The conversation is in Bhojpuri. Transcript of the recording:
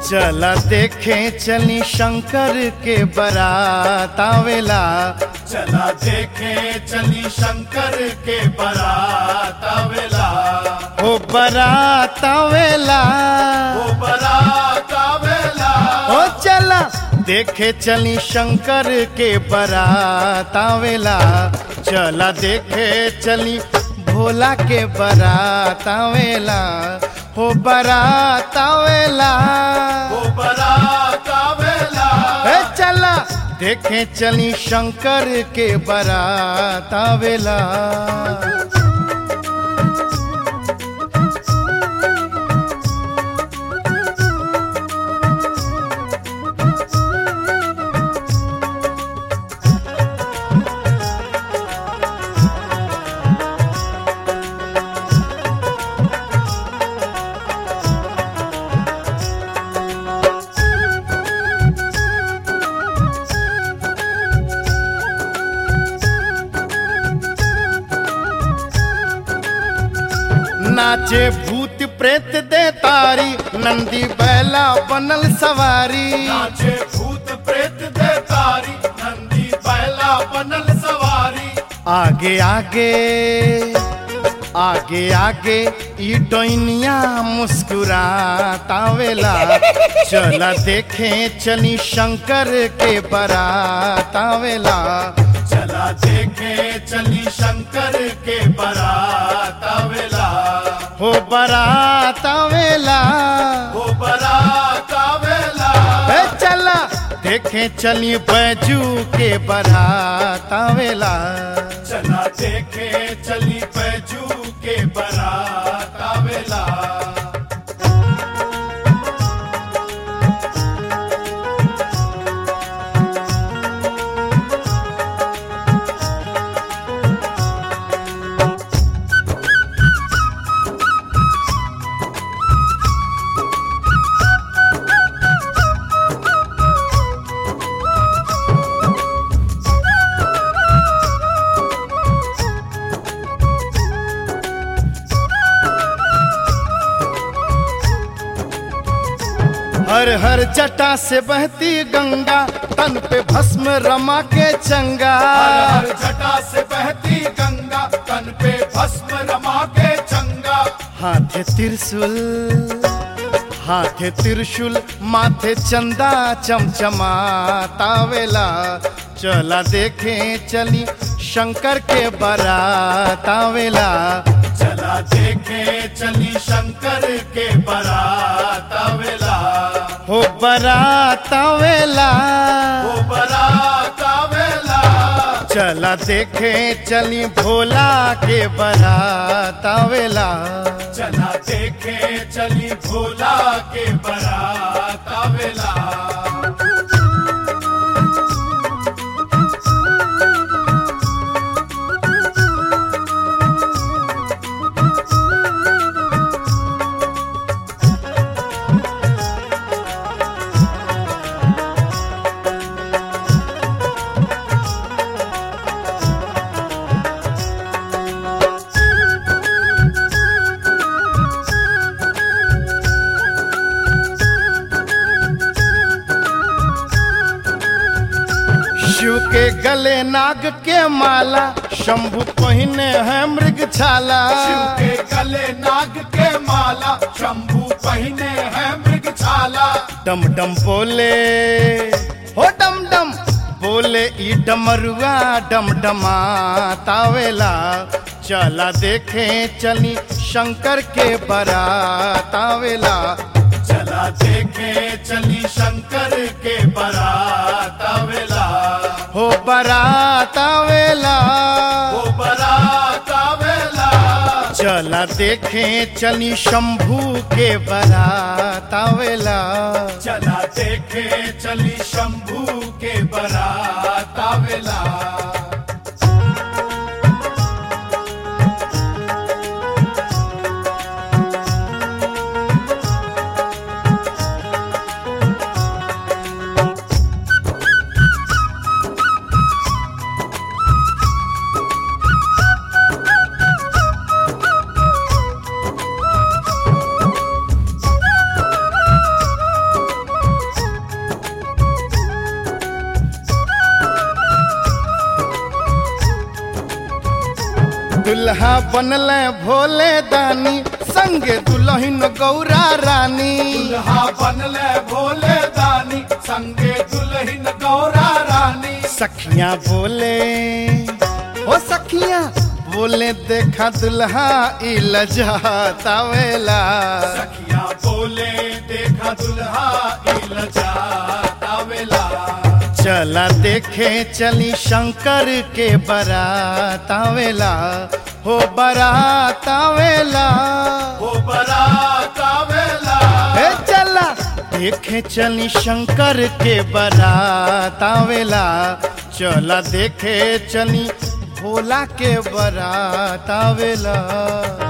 चला देखे चली शंकर के बारात आवेला चला देखे चली शंकर के बारात आवेला ओ बारात आवेला वो बारात आवेला ओ चला देखे चली शंकर के बारात आवेला चला देखे चली भोला के बारात आवेला हो बारात आवेला वो बारात आवेला ए चला देखे चली शंकर के बारात आवेला नाचे भूत प्रेत दे तारी नंदी बैला बनल सवारी नाचे भूत प्रेत दे तारी नंदी बैला बनल सवारी आगे आगे आगे आगे ई डोइनिया मुस्कुरातावेला चला देखे चली शंकर के बारात आवेला चला देखे चली शंकर के बारात आवेला हो बारात आवेला वो बारात आवेला ए चला देखे चली बैजू के बारात आवेला चला देखे चली बैजू के बारात आवेला हर हर जटा से बहती गंगा तन पे भस्म रमा के चंगा हर हर जटा से बहती गंगा तन पे भस्म रमा के चंगा हाथे त्रिशूल हाथे त्रिशूल माथे चंदा चमचमातावेला चला देखे चली शंकर के बारात आवेला चला देखे चली शंकर के बारात आवेला हो बारात आवेला वो बारात आवेला चला देखे चली भोला के बारात आवेला चला देखे चली भोला के बारात आवेला शिव के गले नाग के माला शंभु पहिने है मृग छाला शिव के गले नाग के माला शंभू पहने है मृग छाला डम डम बोले हो डम डम बोले ई डमरुआ डम डमा तावेला चला देखे चली शंकर के बारात आवेला चला देखे चली शंकर के बारात आवेला हो बारात आवेला वो बारात आवेला चला देखे चली शंभू के बारात आवेला चला देखे चली शंभू के बारात आवेला दुल्हा बनले भोले दानी संगे दुल्हन गौरा रानी दुल्हा बनले भोले दानी संगे दुल्हन गौरा रानी सखियां बोले ओ सखियां बोले देखा दुल्हा ई लजातावेला सखिया बोले देखा दुल्हा इलजा तावेला चला देखे चली शंकर के बारात आवेला हो बारात आवेला हो बरात आवेला हे चला देखे चली शंकर के बारात आवेला चला देखे चली भोला के बारात आवेला